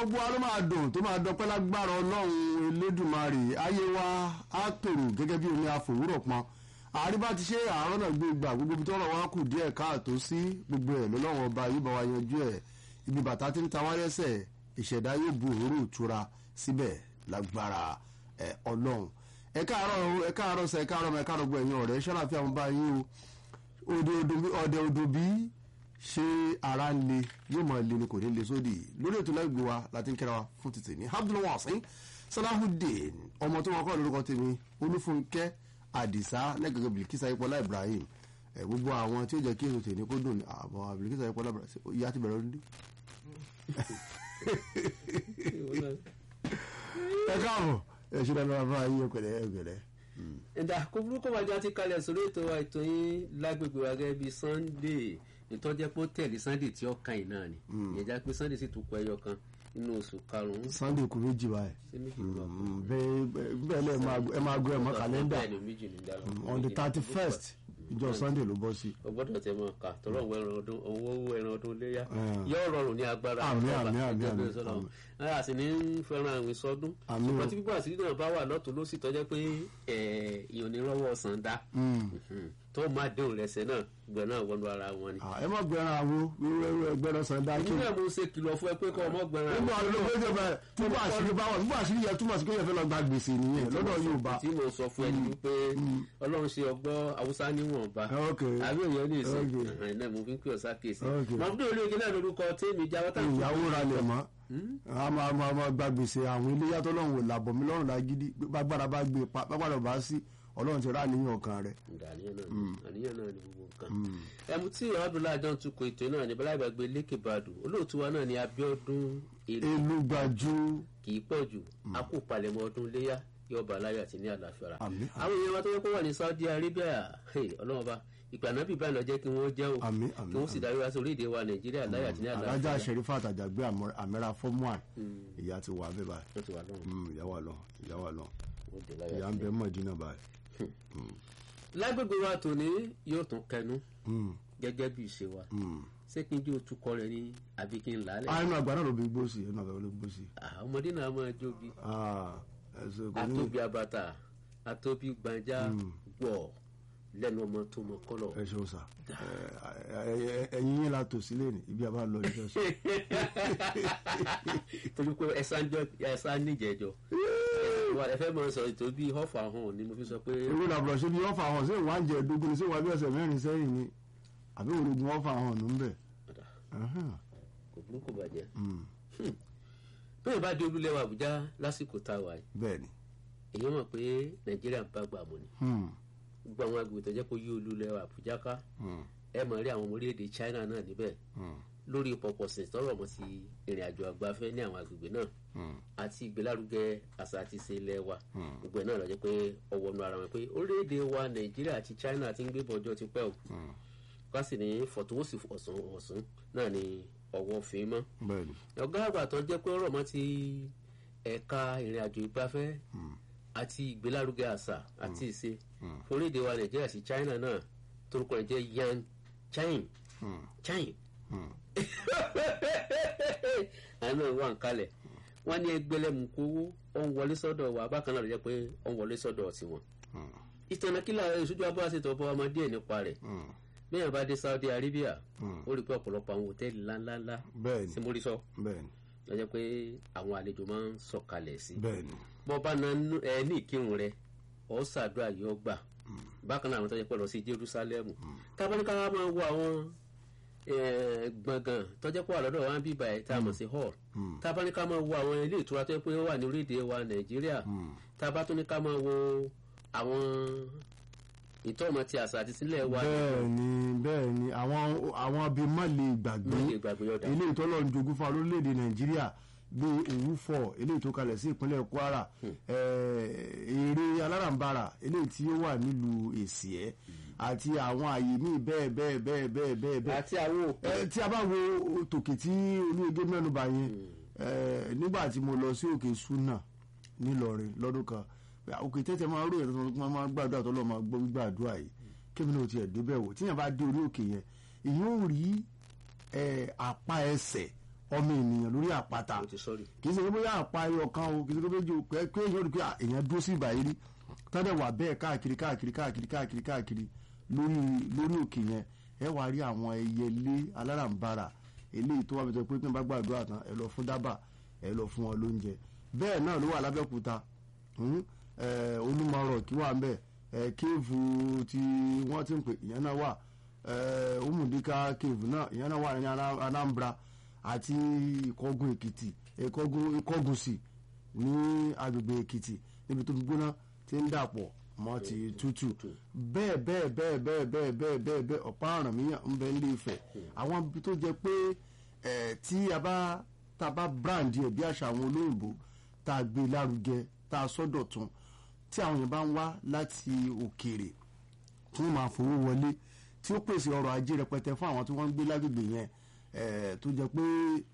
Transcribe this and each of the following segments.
gbogbo wa ló máa dùn tó máa dọpẹ́ lágbára ọlọ́run elédùnmarè ayé wa á tòrò gẹ́gẹ́ bí omi àfòwúrọ̀ pọn àríbá ti ṣe àárọ̀ náà gbé gbà gbogbo ibi tọ́rọ̀ wa kù díẹ̀ káàtó sí gbogbo ẹ̀ lọ́lọ́run ọba yóò bá wa yanjú ẹ̀ ibi bàtà tí ń ta wáyẹ́sẹ̀ ìṣẹ̀dá yóò bu òróró ìtura síbẹ̀ lágbára ẹ̀ ọlọ́run ẹ káàárọ̀ ẹ káàárọ̀ sẹ ẹ káàárọ̀ ẹ káàárọ̀ gbọ́ ẹ̀yin ọ̀rẹ́ ṣọ́láfíà mo bá yín o ọdẹ odò bí ṣé ara ń le yóò máa le ni kò ní le sódì lórí ètò láìgbé wa láti ń kẹ́ra wa fún títì ní abdulwasin salahudeen ọmọ tó wọn kọ́ lórúkọ tèmi olúfúnkẹ́ àdìsá lẹ́gẹ̀gẹ̀ bilikisa ipọ́lá ibrahim ẹ̀ gbogbo àwọn tí ó jẹ́ kí ètò tèmi kó dùn ní àbọ̀ bilikisa ipọ́lá ibrahim ìyá ti bẹ̀rẹ̀ ọdún. ẹ káàbọ̀ ẹ ṣe dáná bá yín ọkẹlẹ ọkẹlẹ. ẹ̀dà kó burúkú wájú àti kalẹ̀ sórí ètò wa ètò yín lágbègbè wa gẹ́gẹ́ bíi sunday ìtọ́jẹ́ pé ó tẹ̀lé sunday tí ó kàn yín náà ni ìyẹn já pé sunday sì tún kọ ẹyọ kan nínú oṣù karùn-ún. sunday kù méjì báyìí ṣé méjì ló wà bẹ́ẹ̀ bẹ́ẹ̀ lẹ́ẹ̀ ẹ máa gbọ́ ẹ̀ mọ́ kàlẹ́ndà bẹ́ẹ̀ ni méjì ní dára. on the thirty first ìjọ sunday ló bọ́ sí. o gbọ́dọ̀ tẹ mọ ká tọrọ òun ẹran ọdún owó owó ẹran ọdún léyà yóò rọrùn ní agbára Àmín, ọba, àmín, àmín, gẹ́gẹ́ bí àmín, sọ́dọ̀ àmín. wọn. a sì ní ń fẹ́ràn àwìn sọdún Àmín o. ṣùgbọ́n tí pípọ̀ àṣírí náà bá wà lọ́tún ló sì tọ́jẹ́ pé ìyọ̀n ní rọ́wọ́ ọ̀sán dá tó máa déhùn rẹsẹ̀ náà gbẹ̀ náà wọnú ara wọn ni. ẹ má gbẹran àwo wíwẹ́rú ẹgbẹ́rún sanda kí ìdílé mo ṣe kìlọ̀ fún ẹ pé kọ́ ọmọ gbẹ̀rẹ̀ nígbà wo ló gbé bẹ́ẹ̀ túbọ̀ àṣírí bá wà túbọ̀ àṣírí yẹ túmọ̀ sí pé yẹn fẹ́ lọ gba gbèsè nìyẹn lọ́dọ̀ Yorùbá. tí mo sọ fún ẹ ni wípé ọlọ́run ṣe ọgbọ́ haúsá níwọ̀nba ok àbí òye ní ìsìn Ok. ẹ̀hìn náà mo fi ń pè ọ́ sákèsì Ok. mọ̀mọ́dé olóògbé náà lórúkọ tèmi jáwọ́ tá ìyàwó ra lẹ̀ mọ́ a máa máa máa gba gbèsè àwọn ilé yàtọ̀ lọ́hùn wò làbọ̀ mi lọ́rùn lágídí bágbára bá gbé pa bágbára bá sí Ọlọ́run ti rà níyàn ọkàn rẹ̀. àníyàn náà ni àníyàn náà ni gbogbo nǹkan ẹmu tí ọdúnlá àjọ ń tukọ̀ ètò náà ní bọ́lá ìgbàgbé lékè bàdù olóòtú wa náà ni Abíọ́dún èrè elúgbàjú kì í pọ̀ jù a kò palẹ̀mọ́ ọdún léyà yóò bá aláyọ̀ àti ní àlàáfíà rà Àmín. àwọn èèyàn wa tó yẹ kó wà ní Saudi Arabia hey, ọlọ́run ọba ìgbà náà bíbá ìlọ jẹ́ kí wọ́n jẹ́ o Àmín, kí àmín, wọ́n sì darí wá sí orílẹ̀-èdè wa Nàìjíríà láyọ̀ àti ní alájà àlàáfíà sẹrífà àtàjàgbé àmẹ́ra fọ́mùàn ìyá ti wà bẹ́ẹ̀ báyìí wọ́n ti wà lọ́run Mm, ìyá wà lọ ìyá wà lọ ó dé láyọ̀ ìyá ń àti bẹ mọ̀dínà báyìí. lágbègbè wa tòní yóò tún kẹnu Mm, gẹ́gẹ́ bí ìṣe wa mm. ṣé kí n jẹ́ òtúkọ rẹ ní àbí kí n là á lẹ̀ ah inú àgbà náà ló bí gbó sí inú àgbà ló bí gbó sí. Ah, ọmọdé náà máa jóbi Ah, ẹsẹ̀ kò ní atóbi abata atóbi gbanja gbọ lẹ́nu ọmọ tó mọ kọlọ. ẹ ṣeun sà Ẹ- ẹ- ẹ- ẹyin yín la tò sílẹ̀ ní ibi àbá lọ ìjọ sọ. torí pé ẹsán níjẹjọ wà ẹ fẹ́ máa sọ̀rọ̀ ètò bíi họ́fà hàn ni mo fi sọ pé ewé làbúrò ṣe bí ọ̀fà hàn ṣé ìwà ń jẹ ẹ̀dógún ni ṣé ìwà bí ọ̀sẹ̀ mẹ́rin sẹ́yìn ni àbí òrògùn ọ̀fà hàn ló ń bẹ̀. Ọ̀dà, Ahán. kò burú kò bàjẹ́. Mm, bẹ́ẹ̀ bá di olúlẹ̀wà Àbújá lásìkò tá a wà yìí bẹ́ẹ̀ ni. èyí mọ̀ pé Nàìjíríà ń bá gbà mọ́ ni Mm, gbogbo àwọn agbègbè tó jẹ́ kó yí olúlẹ̀wà Àbújá ká mm, ẹ mọ̀ rí àwọn ọmọ orílẹ̀-èdè China náà níbẹ̀ mm, lórí pọ̀pọ̀sìn tọrọ mọ́ sí ìrìn àjò àgbafẹ́ ní àwọn agbègbè náà mm, àti ìgbélárugẹ àṣà àti ìṣe ilẹ̀ wa Mm. gbogbo ẹ̀ náà ló jẹ́ pé ọwọ́ nu ara wọn pé orílẹ̀-èdè wa Nàìjíríà àti China ti ń gbé bọ́jọ́ ti pẹ́ o mm. ká sì ní fọ̀tòwọ́sì ọ̀sán ọ̀sán náà ni ọwọ́ fi mọ́ bẹ́ẹ̀ ni. ọ̀gá àgbà tó jẹ́ pé ọ̀rọ̀ mọ́ ti ẹ̀ka ìrìn àjò ìgbafẹ́ àti ìgbélárugẹ àṣà àti ìṣe Mm. orílẹ̀-èdè wa Nàìjíríà sí China náà torúkọ rẹ̀ jẹ́ Yan Chain Mm, Chain mm. àánú wà ń kalẹ̀ wọ́n ní ẹgbẹ́lẹ́mùkú owó ó ń wọlé sọ́dọ̀ wa bákan náà ló jẹ́ pé ó ń wọlé sọ́dọ̀ tiwọn. Mm, ìtànà kílà ìṣojú abọ́ àṣetọ̀ bọ́ ọmọdé ẹ̀ nípa rẹ̀ mm, bẹ́ẹ̀ bá dé Saudi Arabia Mm. ó rí pé ọ̀pọ̀lọpọ̀ àwọn hòtẹ́ẹ̀lì ńláńláńlá bẹ́ẹ̀ tí ni mo rí sọ bẹ́ẹ̀ ni ló jẹ́ pé àwọn àlejò máa ń sọ̀kalẹ̀ sí. bẹ́ẹ̀ ni. bọ́ bá na nú- ẹ ní ìkírun rẹ ọ̀ ṣàdúrà yóò gbà bákan náà àwọn tó jẹ́ pé lọ sí Jerusalem tábánikà máa wo àwọn eh, gbọ̀ngàn tó jẹ́ pé wà lọ́dọ̀ wọn bíbá ẹ̀ tá a mọ̀ sí hall tábánikà máa wo àwọn ilé ìtura tó jẹ́ pé ó wà ní orílẹ̀-èdè wa Nàìjíríà tábátóníkà máa wo àwọn ìtọ́mọ ti àṣà àti sílẹ̀ wa bẹ́ẹ̀ ni bẹ́ẹ̀ ni àwọn àwọn bíi má lè gbàgbé lóye ìgbàgbé ọ̀dà eléyìí tó lọ́ọ́ ń jogún fún orílẹ̀-èdè nàìjíríà bíi òwúfọ̀ eléyìí tó kalẹ̀ sí ìpínlẹ̀ kwara eh, èrè alárànbarà eléyìí tí ó wà nílùú èsìẹ́ àti àwọn àyè míì bẹ́ẹ̀ bẹ́ẹ̀ bẹ́ẹ̀ bẹ́ẹ̀ bẹ́ẹ̀ bẹ́ẹ̀ àti àwọn òkè ẹ tí a bá wo tòkè tí olóyèdè mẹ́nuba yẹn ẹ nígbà tí mo lọ sí òkè suna nílọrin lọ́dún kan òkè tẹ́tẹ́ máa rò yẹn tó máa máa gbàdúrà tó lọ́ máa gbọ́ gbàdúrà yìí kébì náà tiẹ̀ débẹ̀ wò tíyẹn bá dé orí òkè yẹn èyí ò rí ẹ apá ẹsẹ̀ ọmọ ènìyàn lórí àpáta mo ti sọ́ọ̀rì kì í ṣe pé bóyá àpá ẹyọ kan o kì í ṣe pé méjì o pé pé èèyàn rí pé à, èèyàn dúró sí ìgbà yìí rí tọ́dẹ̀ wà bẹ́ẹ̀ káàkiri káàkiri káàkiri káàkiri káàkiri lórí lórí òkè yẹn ẹ wá rí àwọn ẹyẹlé alárànbarà eléyìí tó wà bẹ́ẹ̀ pé pé n bá gbàdúrà tán ẹ lọ fún dábà ẹ lọ fún wọn lóúnjẹ bẹ́ẹ̀ náà ló wà lábẹ́òkúta hmm, eh, olúmọ̀rọ̀ kí wà ń bẹ̀ eh, kéèfù tí wọ́n ti ń pè ìyẹn náà wà eh, umudika kéèfù náà ìyẹn náà wà ní Ana- Anambra àti ìkọ́gun èkìtì ìkọ́gun ìkọ́gùnsì ní agbègbè èkìtì níbi tó gbóná ti ń dàpọ̀ mọ́ ti tútù bẹ́ẹ̀ bẹ́ẹ̀ bẹ́ẹ̀ bẹ́ẹ̀ bẹ́ẹ̀ bẹ́ẹ̀ bẹ́ẹ̀ bẹ́ẹ̀ ọ̀pá ọ̀ràn míyàn ń bẹ nílé Ifẹ̀ àwọn ibi tó jẹ pé ẹ̀ tí a bá tá a bá brand ẹ̀ bí àṣà àwọn olóyìnbó tá a gbé lárugẹ tá a sọ́dọ̀ tún tí àwọn yẹn bá ń wá láti òkèèrè tí wọ́n máa fowó wọlé tí ó pèsè ọrọ̀ ajé rẹpẹtẹ fún àwọn tí wọ́n ń gbé lágbègbè yẹn eh, tó jẹ́ pé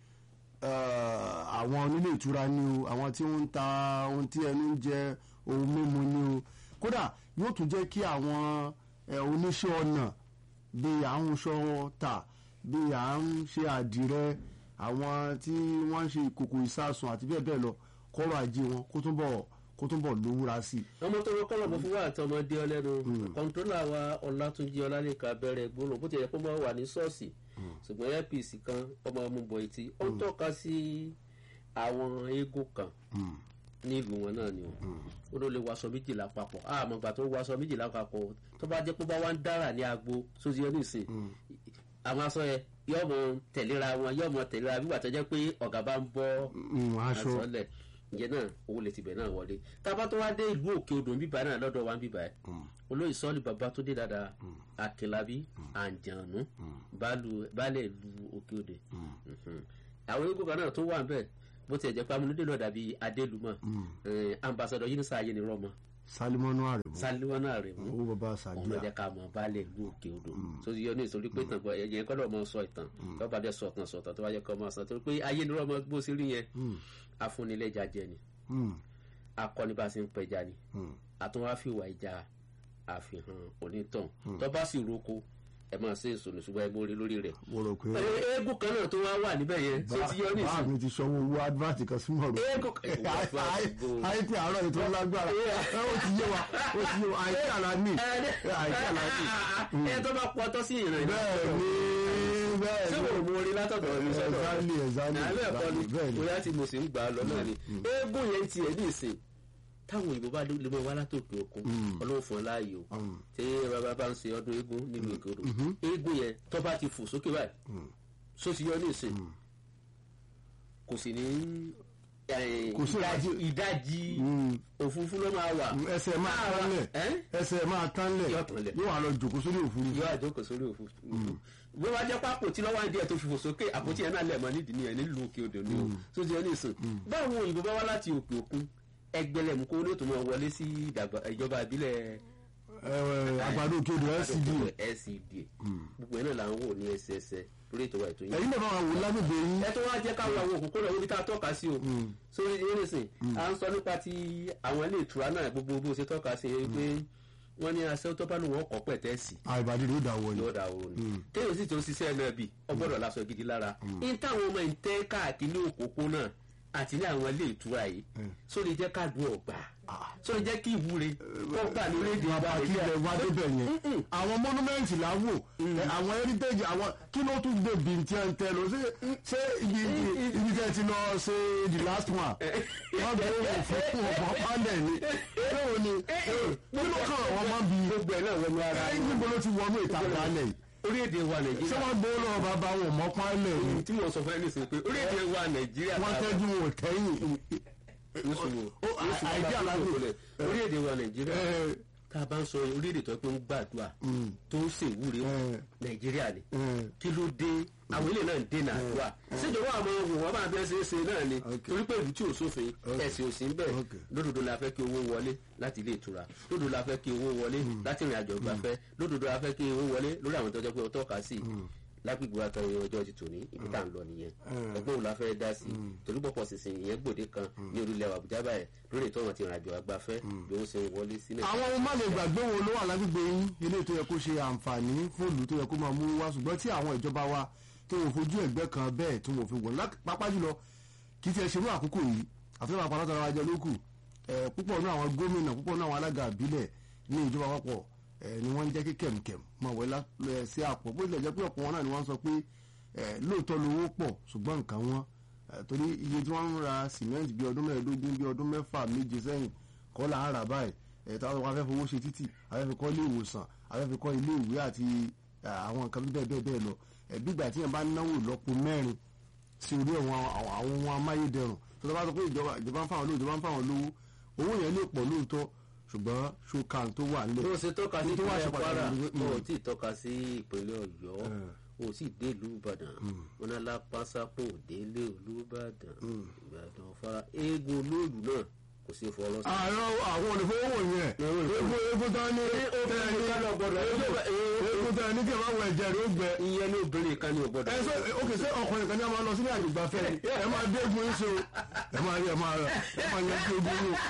eh, àwọn onílé ìtura ni o àwọn tí wọ́n ń ta ohun tí ẹnu ń jẹ ohun mímu ni o kódà yóò tún jẹ́ kí àwọn eh, oníṣẹ́ ọnà bíi à ń ṣọ tà bíi à ń ṣe àdìrẹ àwọn tí wọ́n ń ṣe ìkòkò ìsásùn àti bẹ́ẹ̀ bẹ́ẹ̀ lọ kọ́rọ̀ ajé wọn kó túnbọ̀ kó túnbọ̀ lówúra sí i. ọmọ tó wọ́n kọ́lọ̀ mọ́ fún wa àti ọmọdé ọlẹ́nu kọ́ńtólà wa ọlátúnjí ọlálẹ́ka bẹ̀rẹ̀ gbólóhùn bó ti yẹ kó máa wà ní ṣọ́ọ̀ṣì ṣùgbọ́n apc kan ọmọ ọmọ bọ̀ etí ó ń tọ́ka sí àwọn eégún kan nílùú wọn náà ni o ó ló lè waṣọ méjìlá papọ̀ àmọ́ ìgbà tó waṣọ méjìlá papọ̀ tó bá jẹ́ pé bá wá ń dára ní agbo sójú ẹ nísìn àwọn aṣọ yẹn yóò mọ tẹ̀léra wọn yóò mọ tẹ̀léra bí wà tó jẹ́ pé ọ̀gá bá ń bọ́ Mm, aṣọ àsọlẹ̀ ìyẹn náà owó lè tibẹ̀ náà wọlé tábà tó wá dé ìlú òkè odò bíbá náà lọ́dọ̀ wa ń bíbá ẹ̀ olóyè sọ́ọ̀lì bàbá tó dé dáadáa akínlábí àǹjànú baálẹ̀ ìlú òkè odò Mhm. àwọn eégún kan náà tó wà bẹ́ẹ̀ bó tiẹ̀ jẹ́ pé amúnudé náà dàbí adélùmọ̀ ambassadọ yunisa ayé ni rọmọ salimonu aremu sálíwọ́nà rẹ̀ mú owó baba òun ló sadiya jẹ́ ká mọ̀ baálẹ̀ ìlú òkè odò tó ti yọ ní ìsọ̀rí pé tàn gbọ́ ẹ̀yẹ kọ́ lọ́ọ́ mọ sọ ìtàn tó bá dẹ̀ sọ ìtàn sọ̀tàn tó bá yẹ kọ́ mọ sọ torí pé ayé ni rọmọ gbó sí rí yẹn afúnilẹ́jà jẹ ni Mm, akọni bá ṣe ń pẹja ni mm. àtúnwáfíwà ìjà àfihàn onítàn tó bá sì roko ẹ máa ṣe èso nìṣùgbọ́n ẹ mórí lórí rẹ̀. mo rò pé Ẹ- eégún kan náà tó wá wà níbẹ̀ yẹn tó ti yọ bá nísìn mi ti sanwó owó advert kan sí mọ̀rọ̀ eégún kan ìwà fún àdúgbò. àìpé àárọ̀ ètò lágbára ẹ ó ti yé wa ó ti yé wa àìpé àlàní àìpé àlàní ẹ tó bá pọtọ́ sí ìrìn náà bẹ́ẹ̀ ni bẹ́ẹ̀ ṣé ni mo mórí látọ̀dọ̀ mi sọ́dọ̀ rẹ̀? exactly exactly àbẹ́ ẹ̀kọ́ ni bẹ́ẹ̀ ni bóyá tí mo sì ń gbà á lọ náà ni eégún yẹn tiẹ̀ ní ìsìn táwọn òyìnbó bá lè mọ wá látòkè òkun ọlọ́run fún ọ láàyè o Mm. tí bàbá bá ń ṣe ọdún eégún nínú òkè odò eégún yẹn tó bá ti fò sókè báyìí só ti yọ ní ìsìn kò sì ní eh, Kò sí ìdajì ìdajì- ìdajì Mm. òfurufú ló máa wà ẹsẹ̀ máa Láàárọ̀- tán lẹ̀ ẹ́? ẹsẹ̀ máa tán lẹ̀ Yóò tán lẹ̀. yóò wà lọ jòkó sórí òfurufú yóò àjókòó sórí òfurufú bó wá jẹ́ pápò tí lọ́wọ́ àdìẹ tó fi fò sókè àpótí ẹ̀ náà lẹ̀ mọ́ nídìí nìyẹn nílùú òkè odò ni o tó ti yọ ní ìsìn báwo òyìnbó bá wá láti òkè òkun ẹgbẹ̀lẹ̀mú kó ló tó máa wọlé sí ìdàgbà- ìjọba ìbílẹ̀ Ẹ, àgbàdo òkè odò LCD LCD gbogbo ẹ̀ náà là ń wò ní ẹsẹẹsẹ lórí ètò wa ètò yìí ẹ̀yin náà bá wà wò lágbègbè yín ẹ tó wá jẹ́ káwọn àwọn òkùnkùn náà wíbi tá a tọ́ka sí o sórí ẹnìsìn à ń sọ nípa ti àwọn ilé ìtura náà gbogbo bó ṣe tọ́ka sí i pé wọ́n ní aṣẹ́ tó bá lù wọ́n kọ́ pẹ̀tẹ́ẹ̀sì àìbàdí ló dà wọlé yóò dà wọ́n ni téèyàn sì tó ń ṣiṣẹ́ náà bì ọgbọ́dọ̀ lásọ gidi lára ní táwọn ọmọ ìtẹ́ káàkiri òpópónà àti ní àwọn ilé ìtura yìí sórí jẹ́ káàdùn ọ̀gbà sórí jẹ́ kí ìwúre wọ́n gbà ní orílẹ̀-èdè bàbá ìgbà kí ilẹ̀ wá débẹ̀ yẹn àwọn mọ́númẹ́ǹtì là ń wò ẹ, àwọn heritage àwọn kí ló tún gbé bìntì ẹ̀ ń tẹ lọ ṣé ṣé ibi ibi tẹ́ ti lọ ṣe the last one wọ́n gbé òfin ọ̀pọ̀ pálẹ̀ ni ṣé o ni kí ló kàn wọ́n mọ́ bí gbogbo ẹ̀ náà wọnú ara ẹ níbo ló ti wọnú ìta pálẹ̀ yìí orílẹ̀-èdè wa ṣé nàìjíríà wọ́n gbé lọ́wọ́ bàbá wọn mọ́ pálẹ̀ ni tí mo sọ fún ẹ nísìnyí pé orílẹ̀-èdè wa nàìjíríà wọ́n tẹ́jú wọn tẹ́yìn nísìnyí Ó, àìdí àlàyé. orílẹ̀-èdè wa nàìjíríà ẹ, tá a bá ń sọ orílẹ̀-èdè tó pé ń gbàdúrà tó ń ṣèwúre ẹ, nàìjíríà ni ẹ. kí ló dé àwọn ilé náà ń dènà àdúrà síjọba àwọn ohun wọn máa bẹ́ẹ̀ ṣe é ṣe náà ni Ok. torí pé ìlú tí ò sófin ẹ̀sìn òsì ń bẹ̀ Ok. lódodo la fẹ́ kí owó wọlé láti ilé ìtura lódodo la fẹ́ kí owó wọlé láti ìrìn àjò gbafẹ́ lódodo la fẹ́ kí owó wọlé lórí àwọn tó jẹ́ pé ó tọ́ka sí lágbègbè wa kan ọjọ́ ti tòní ibi tá à ń lọ nìyẹn ọgbọ́n òun la fẹ́ dá sí torí pọ̀pọ̀ sísìn ìyẹn gbòde kan ní orílẹ̀ àbújá báyìí lórí ìtọ́ wọn ti rìn àjò àgbafẹ́ bí wọ́n ṣe ń wọlé sí nàìjíríà. àwọn ohun má lè gbàgbé wo ló wà lágbègbè yín ilé tó yẹ kó ṣe àǹfààní fún ìlú tó yẹ kó máa mú wá ṣùgbọ́n tí àwọn ìjọba wa tó wọ́n fojú ẹ̀gbẹ́ kan bẹ́ẹ̀ tó wọ́n fi wọ̀ lá- pápá jùlọ kì í ti ẹ̀ ṣerú àkókò yìí àfihàn àpárá tara wájẹ lókù ẹ̀ púpọ̀ náà àwọn gómìnà púpọ̀ náà àwọn alága àbílẹ̀ ní ìjọba àpapọ̀ ẹ̀ ni wọ́n ń jẹ́ kí kẹ̀mkẹ̀m máa wẹ̀ lá- ẹ̀ sí àpò bó tilẹ̀ jẹ́ pé ọ̀pọ̀ wọn náà ni wọ́n sọ pé ẹ̀ lóòótọ́ lówó pọ̀ ṣùgbọ́n nǹkan wọn ẹ̀ torí iye tí wọ́n ń ra sìmẹ́ǹtì bí ọdún mẹ́ẹ̀ẹ́dógún bí ọdún mẹ́fà méje sẹ́yìn kọ́ là ń rà báyìí ẹ̀ táwọn wọn afẹ́fẹ́ owó ṣe títì afẹ́fẹ́ kọ́ ilé ìwòsàn afẹ́fẹ́ kọ́ ilé ìwé àti ẹ̀, àwọn nǹkan bẹ́ẹ̀ bẹ́ẹ̀ bẹ́ẹ̀ lọ ẹ̀ bí ìgbà tí yẹn bá náwó lọ́pọ̀ mẹ́rin sí orí àwọn àwọn àwọn ohun amáyédẹrùn tó tọ́ bá sọ pé ìjọba ìjọba ń fáwọn lówó ìjọba ń fáwọn lówó owó yẹn lè pọ̀ lóòótọ́ ṣùgbọ́n ṣókan tó wà nílẹ̀. tó ṣe tọ́ka sí Ní tó wá ṣe ìpínlẹ̀ kwara pàtàkì ni pé- o tí ì tọ́ka sí ìpínlẹ̀ ọ̀yọ́ o sì dé ìlú ìbàdàn wọn náà lápásápò délé olúbàdàn ìbàdàn fara eégún olóòlù náà kò sí fọlọ́ sí. àárọ̀ àwọn olùfowówò yẹn eégún eégún tán ní eégún tán ní kí ẹ má wọ ẹ̀jẹ̀ rẹ̀ ó gbẹ. ìyẹn ní obìnrin kan ní ògbọ́dọ̀. ẹ ṣe òkè ṣé ọkùnrin kan ní a máa lọ sílé àjùgbafẹ́ ni ẹ máa dé eégún yín so ẹ máa rí ẹ máa rẹ ẹ máa yẹn kí eégún yín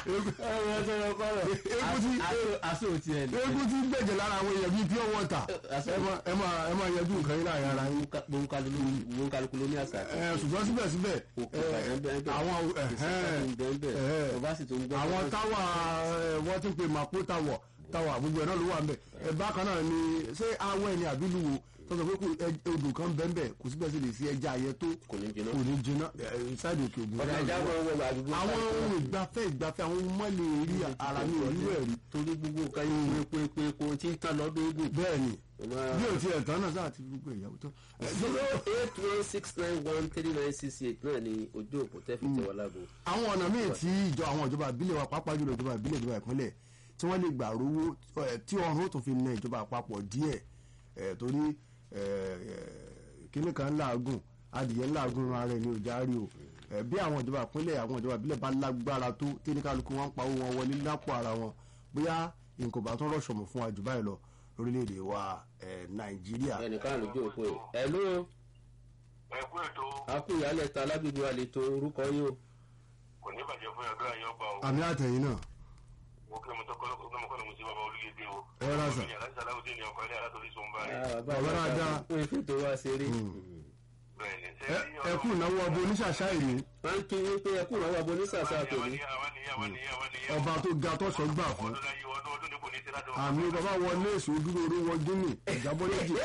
eégún tí aṣọ òtí ẹ̀ ní. eégún tí ń gbẹ̀jẹ̀ lára àwọn èèyàn bíi pure water ẹ máa ẹ máa ẹ máa yẹjú nǹkan yín láàrin ara yín. gbóǹkálukú ló ní àṣà àti ẹ ṣùgbọ́n síbẹ̀síbẹ̀ òkè ẹ, ìbàdàn bẹ́ẹ̀ bẹ́ẹ̀ àwọn ìsìnkú bẹ́ẹ̀ bẹ́ẹ̀ ẹ̀hẹ́n. ọba sì tó ń gbọ́. àwọn táwà ẹ, wọ́n ti ń pè màpó táwọ̀ táwà gbogbo ẹ̀ náà ló wà ń bẹ̀ ẹ bákan náà ni ṣé awọ ẹni àbílù wo tó sọ pé kò ẹ- odò kan bẹ́ẹ̀ bẹ́ẹ̀ kò síbẹ̀ sí lè sí ẹja ayẹ tó kò ní jiná. kò ní jiná ṣáàdì òkè ògùn ọ̀dà ìjà máa ń wọ àdúgbò. àwọn ohun ìgbafẹ́ ìgbafẹ́ àwọn ohun mọ́lẹ̀ rí ara ní òwúrò ẹ̀rí torí gbogbo nǹkan yìí wọ́n epo epo epo tí ń tán lọ́dún ogun. bẹ́ẹ̀ ni bí o ti ẹ̀ tán náà sáà ti gbogbo ìyàwó tán. ẹ, zero eight one six nine one three nine six eight náà ni ojú òpó tẹ́fì tẹ́wọ́ lágbo. àwọn ọ̀nà míì tí ìjọ àwọn ìjọba ìbílẹ̀ wa pàápàá jùlọ ìjọba ìbílẹ̀ ìjọba ìpínlẹ̀ tí wọ́n lè gbà rówó ẹ̀, tí ọ̀run tó fi na ìjọba àpapọ̀ díẹ̀ ẹ̀, torí ẹ̀, ẹ̀, kíní kan ń làágùn adìyẹ ń làágùn ara ẹni ò járe o ẹ̀, bí àwọn ìjọba ìpínlẹ̀ àwọn ìjọba ìbílẹ̀ bá lágbára tó tí ní kálukú wọn ń pa owó wọn wọlé lápò ara wọn bóyá nǹkan bá tún rọ̀ṣọ̀mù fún wa jù báyìí lọ lórílẹ̀‐èdè wa ẹ̀, nàìjíríà ẹnìkan lójú òpó yìí. ẹ̀ló ẹkú ètò akúnyàlẹ̀ ta alágbègbè àlètò orúkọ yìí o. kò ní bàjẹ́ fún ẹgbẹ́ àyàngbá o àmì àtẹ̀yìn náà mo kí ọmọ tó kọ́ lọ́kọ́ ọmọ kọ́ni mo sí bàbá olúyẹdẹ o. Ẹ rà sà. mi aláṣà aláwọ̀dé ni ọkọ̀ ilé alátorí sọ ń bá rẹ̀. Bàbá dáadáa. wọ́n fi tó wá ṣeré. bẹ́ẹ̀ ni ṣé Ẹ- ẹ kú ìnáwó ọbọ oníṣàṣà ìní wọ́n ń kí yín pé ẹkú náà wà bọ́ ní sàṣà tòní. ọba tó ga tọ́sọ̀ gbà fún ọdún láyé ọdún ọdún ní kò ní sí láti àmì bàbá wọlé èso dúró orí wọn gíní ìjábọ̀ lẹ́jì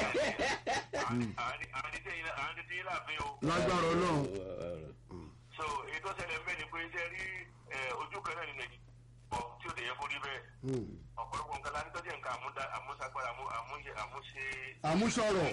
àwọn ti tẹ́yìn láàfin o. lágbára ọlọ́run so èyí tó ṣẹlẹ̀ ń bẹ̀ ni pé ṣe rí ẹ, ojú kan náà ní nàìjíríà ọ̀ tí ò lè yẹ fún rí bẹ́ẹ̀ ọ̀pọ̀lọpọ̀ nǹkan la ní tọ́jú nǹkan àmúdá àmúṣagbára àmú- àmúṣe àmúṣe àmúṣọrọ̀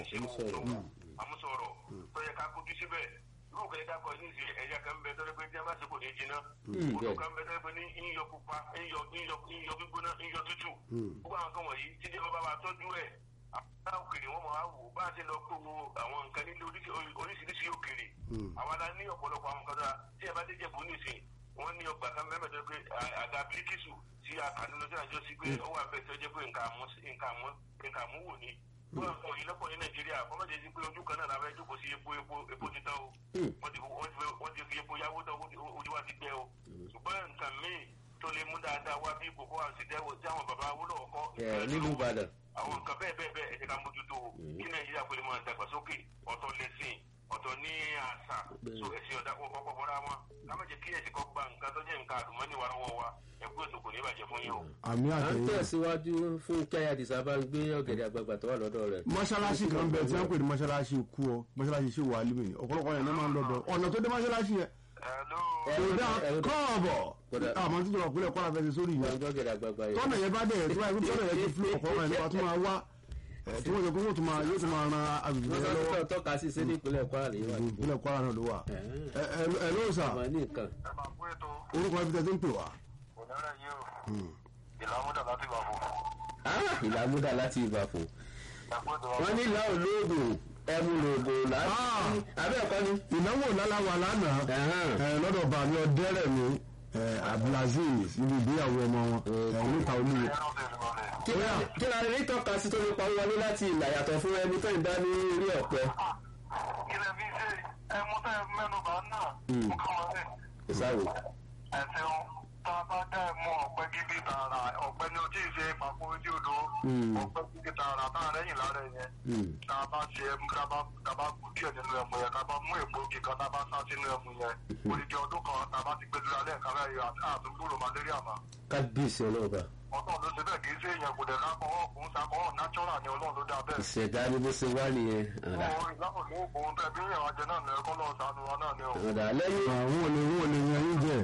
àmúṣọrọ̀ tó yẹ ká kojú síbẹ̀ irú kan yẹ ká kọ ní ìsìn ẹ̀yà kan bẹ tọ́lẹ́ pé tí a bá ṣe kò ní jiná odò kan bẹ tọ́lẹ́ pé ní iyọ̀ pupa iyọ̀ iyọ̀ iyọ̀ gbígbóná iyọ̀ tútù gbogbo àwọn kan wọ̀nyí tí jẹ́ bàbá wa tọ́jú ẹ̀ àwọn òkèèrè wọn máa wò bá a ṣe lọ kó wo àwọn nǹkan nílé oríṣi- oríṣiríṣi òkèèrè àwọn adá ní ọ̀pọ̀lọpọ̀ àwọn nǹkan tó tí ẹ bá dé jẹ̀bù nísìn wọ́n ní ọgbà kan mẹ́mẹ́ tó pé à- àga bíríkìsù tí a kà nínú sí àjọ sí pé ó wà bẹ́ẹ̀ tó jẹ́ pé nǹkan àmú nǹkan àmú nǹkan àmúwò ni wọ́n kàn yín lọ́pọ̀ ní nàìjíríà kọ́ mọ̀jẹ̀ sí pé ojú kan náà la fẹ́ jókòó sí epo epo epo títà o wọ́n ti wọ́n ti wọ́n ti fi epo yáwó tán ojú ojú wa ti gbẹ o ṣùgbọ́n nǹkan míì tó lè mú dáadáa wá bí kòkó àti dẹ́wọ̀ tí àwọn bàbá wúlò ọkọ ẹ nílùú ìbàdàn. àwọn nǹkan bẹ́ẹ̀ bẹ́ẹ̀ bẹ́ẹ̀ ẹ jẹ́ ká mójútó o kí nàìjíríà pé máa dàgbàsókè ọ̀tọ̀ lẹ́sìn ọ̀tọ̀ ní àṣà so ẹ̀sìn ọ̀dà kọ̀ọ̀kan bọ́ra wọn ká má jẹ́ kí ẹ̀sìn kan gba nǹkan tó jẹ́ nǹkan àdùnmọ́ni wa lọ́wọ́ wa ẹ̀kú ètò kò ní bàjẹ́ fún yín o. àmì à ń àtẹ̀yìn tẹ̀síwájú fún kẹ́yà dìsá bá ń gbé ọ̀gẹ̀dẹ̀ àgbààgbà tó wà lọ́dọ̀ rẹ̀. mọ́ṣáláṣí kan bẹ tí wọ́n pè ní mọ́ṣáláṣí kú ọ mọ́ṣáláṣí ṣe wà límì ọ̀pọ̀lọpọ̀ yẹn ló máa ń lọ́dọ̀ ọ̀nà tó dé mọ́ṣáláṣí yẹn Hello. Ẹ- kò dá ẹ- kọ́ọ̀bọ̀ Kódà. àmọ́ títí wà pínlẹ̀ kọ́ra fẹsẹ̀ sórí wọ́n yẹn ń gbọ́ ọ̀gẹ̀dẹ̀ àgbààgbà yìí. tọ́nà yẹn bá dẹ̀ tí wọ́n tọ́nà yẹn ti fúlọ̀ ọ̀pọ̀ ọ̀rọ̀ nípa tó máa wá ẹ̀, tí wọ́n jẹ́ pé wọ́n tún máa yóò tún máa ran agbègbè wọ́n yẹn sọ lọ́wọ́ pé tọ́ka sí sí ní ìpínlẹ̀ kwara lè wà. ìpínlẹ̀ Kwara náà ló wà ẹ ẹ- ẹ ló sà ọmọ ní nǹkan. ẹ máa kú ètò orúkọ ibi tẹ́ ti ń pè wá kò ní rẹ̀ yí o ìlàmúdà láti bà fún Ah, ìlàmúdà láti ìbàfò. ẹ̀kú ètò wọ́n ní ìlà olóògùn ẹmu lòògùn láti. Ah. abẹ́ ẹ̀kọ́ ni. ìnáwó lálàwà lánàá Ẹ̀hán. ẹ, lọ́dọ̀ bàmí ọdẹ́rẹ̀ mi ẹ, Abdulaziz ibi ìgbéyàwó ọmọ wọn ẹ, níta olúwo ẹ̀rọ tẹ̀sí lọ́lẹ̀. kí la- kí la rí tọ́ka sí tó lè pa wọlé láti ìlà yàtọ̀ fún ẹni tó ń dá ní orí ọ̀pẹ. ilẹ̀ fi ṣe ẹmu tẹ́ mẹ́nu bá náà mú káwọn ẹ̀ ìsáwò. ẹ̀sìn tá a bá dá ẹmu ọ̀pẹ gidi tààrà ọ̀pẹ ni o tí ì ṣe pàpọ̀ ojú odò ọ̀pẹ gidi pé tá a rà tá a rẹ́yìn lára ẹ̀ yẹn Hmm. tá a bá ṣe ẹmu tá a bá tá a bá kú díẹ̀ nínú ẹmu yẹn tá a bá mú èpo òkè kan tá a bá sá sínú ẹmu yẹn odidi ọdún kan tá a bá ti gbé dúró alẹ́ kan láyé àtúgbòrò malaria mà kábíyèsí ọlọ́ọ̀bà ọlọ́run ló ṣe bẹ́ẹ̀ kì í ṣe èèyàn kò dẹ̀ lákọ̀ọ́ òun ṣàkọ́ọ́ natural ni ọlọ́run ló dá bẹ́ẹ̀. ìṣẹ̀dá ni bó ṣe wá nìyẹn ọ̀dà Òun ìlànà ní òun tẹ̀ bí ìyàwó ajẹ náà ní ẹ̀kọ́ lọ́ọ̀ sànù wa náà ni o. ọ̀dà lẹ́yìn àwọn olè wọn olè yan yín jẹ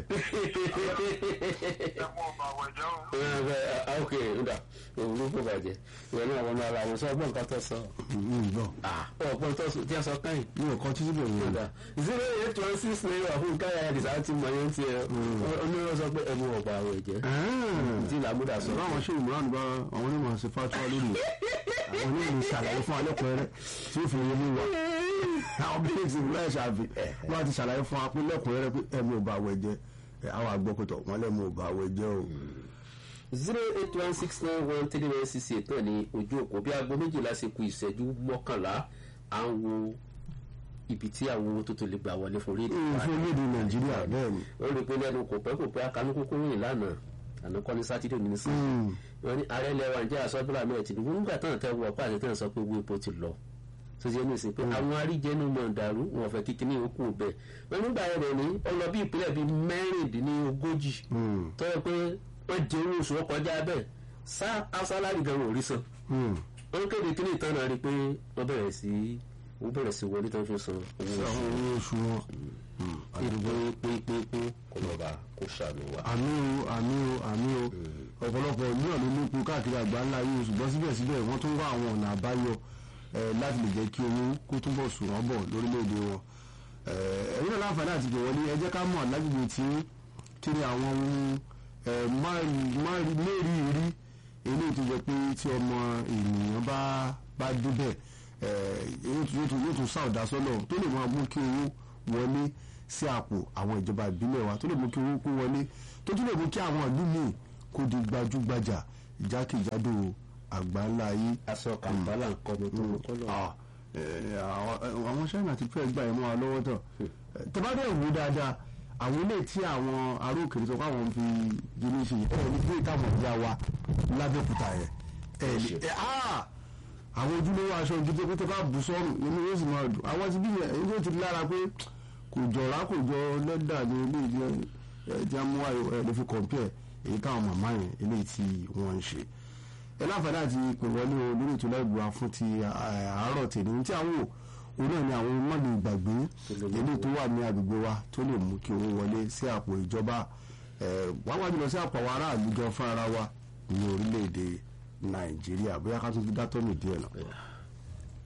ẹ mú ọba àwẹ̀ jẹ́ o. ok ọ̀dà òwúrọ̀ kò bàjẹ́ ìwé náà wọn ara wọn sọ ọgbọ́n nǹkan tó sọ mi gbọ́ ọgbọ́n tó sọ tí a sọ káyìn mi ò kọ títí bẹ̀rù wọn. ọ̀dà zero eight one six nine wà fún káyà ẹ̀dìsá ti mọ̀ yẹn tiẹ̀ onírọ̀ sọ pé ẹ̀mú ọ̀gbà àwẹ̀ jẹ́ tí làmúdà sọ báwọn ṣe ìmúràn bá àwọn onímọ̀ ṣe fatuwa lórí àwọn onímọ̀ ṣàlàyé fún alẹ́kùnrin tí ó fi yé mi wá àwọn bíi ti ìlú ẹ̀ṣàfi wọ́n ti ṣàlàyé fún apé lẹ́kùnrin pé ẹ̀mú ò bá àwẹ̀ jẹ́ ẹ̀, àwọn àgbọ̀kọ̀tọ̀ wọn lẹ́mú ò bá àwẹ̀ jẹ́ o. zero eight one six nine one three nine six eight náà ní ojú òpó bí aago méjìlá ṣe ku ìṣẹ́jú mọ́kànlá à ń wo ibi tí àwọn owó tó tó lè gbà wọlé fún rédíò wa fún orílẹ̀-èdè nàìjíríà bẹ́ẹ̀ ni. ó rí i pé lẹ́nu kò pẹ́ kò pẹ́ akanúkúkú rìn lánàá àná kọ́ ní sátidé ní sí wọn ní ààrẹ ilẹ̀ wa ń jẹ́ àsọ́bùrà mẹ́rin tìǹbù nígbà táwọn tẹ́ wọ ọ̀pá àti tẹ́ sọ pé owó epo ti lọ tó ṣe ní ìsìn pé àwọn aríjẹnu mọ̀ dàrú wọn fẹ́ kíkí ní òkú bẹ́ẹ̀ wọn nígbà yẹn rẹ̀ ní ọlọ bí ìpínlẹ̀ bíi mẹ́rìndínlógójì tó yẹ pé wọ́n jẹ owó oṣù ọkọjá bẹ́ẹ̀ sá asálárì gan wọn ò rí san wọ́n kéde kí ní ìtàn náà rí i pé wọ́n bẹ̀rẹ̀ sí wọ́n bẹ̀rẹ̀ sí wọlé tó ń fi san owó oṣù àwọn owó oṣù wọn. pépépépé kò lọ́ba kó ṣàánú wa. àmì o àmì o àmì o ọ̀pọ̀lọpọ̀ ìlú ọ̀lú nípo káàkiri àgbà ńlá yìí ṣùgbọ́n síbẹ̀síbẹ̀ wọ́n tún wá àwọn ọ̀nà àbáyọ eh, láti lè jẹ́ kí owó kó túbọ̀ sùn wọ́n bọ̀ lórílẹ̀‐èdè wọn. Eh, ẹ̀yin náà láǹfààní àti pè wọlé ẹ jẹ́ ká mọ̀ lágbègbè tí kí ni àwọn ohun eh, má- mérìírí eléyìí tó jẹ́ pé tí ọmọ ènìyàn bá bá débẹ̀ eh, yóò tún- yóò tún- yóò tún sáọ̀dá sọ́nà tó lè máa mú kí owó wọlé sí àpò àwọn ìjọba ìbílẹ̀ wa tó lè mú kí owó kó wọlé tó tún lè mú kí àwọn ìlú míì kó di gbajúgbajà jákèjádò àgbáńlá yìí. aṣọ kàǹbálà ń kọ́ mi tó ń kọ́ lọ. Ah, eh, àwọn àwọn China ti fẹ́ gbà ẹ̀ mọ́ wa lọ́wọ́ tán tẹ́bádẹ́ ìwú dáadáa àwọn ilé tí àwọn ará òkèèrè sọ pé àwọn fi gíní ṣe yìí ẹ̀ ní pé táwọn ìyá wa lábẹ́òkúta yẹn ẹ̀ ní ẹ̀ ah àwọn ojúlówó aṣọ gidi pé tó bá bù sọ́rùn inú yóò sì máa dùn àwọn ti bí yẹn èyí tó ti lára pé kò jọra kò jọ lẹ́dà ní ilé ìdí ẹ̀ tí a mú wáyé ẹ̀ lè fi kọ̀m̀pẹ́ èyí táwọn màmá yẹn eléyìí tí wọ́n ń ṣe ẹ láǹfààní àti pè wọlé o lórí ètò lẹ́gbọ̀ọ́ fún ti àárọ̀ tèmi ohun tí àwọn wò òun náà ni àwọn mọ́lẹ̀ ìgbàgbé eléyìí tó wà ní agbègbè wa tó lè mú kí owó wọlé sí àpò ìjọba wá wájú lọ sí àpò àwọn aráàlú gan fún ara wa ní orílẹ̀-èdè nàìjíríà bóyá ká tún fi dátọ́ mi díẹ̀ lọ.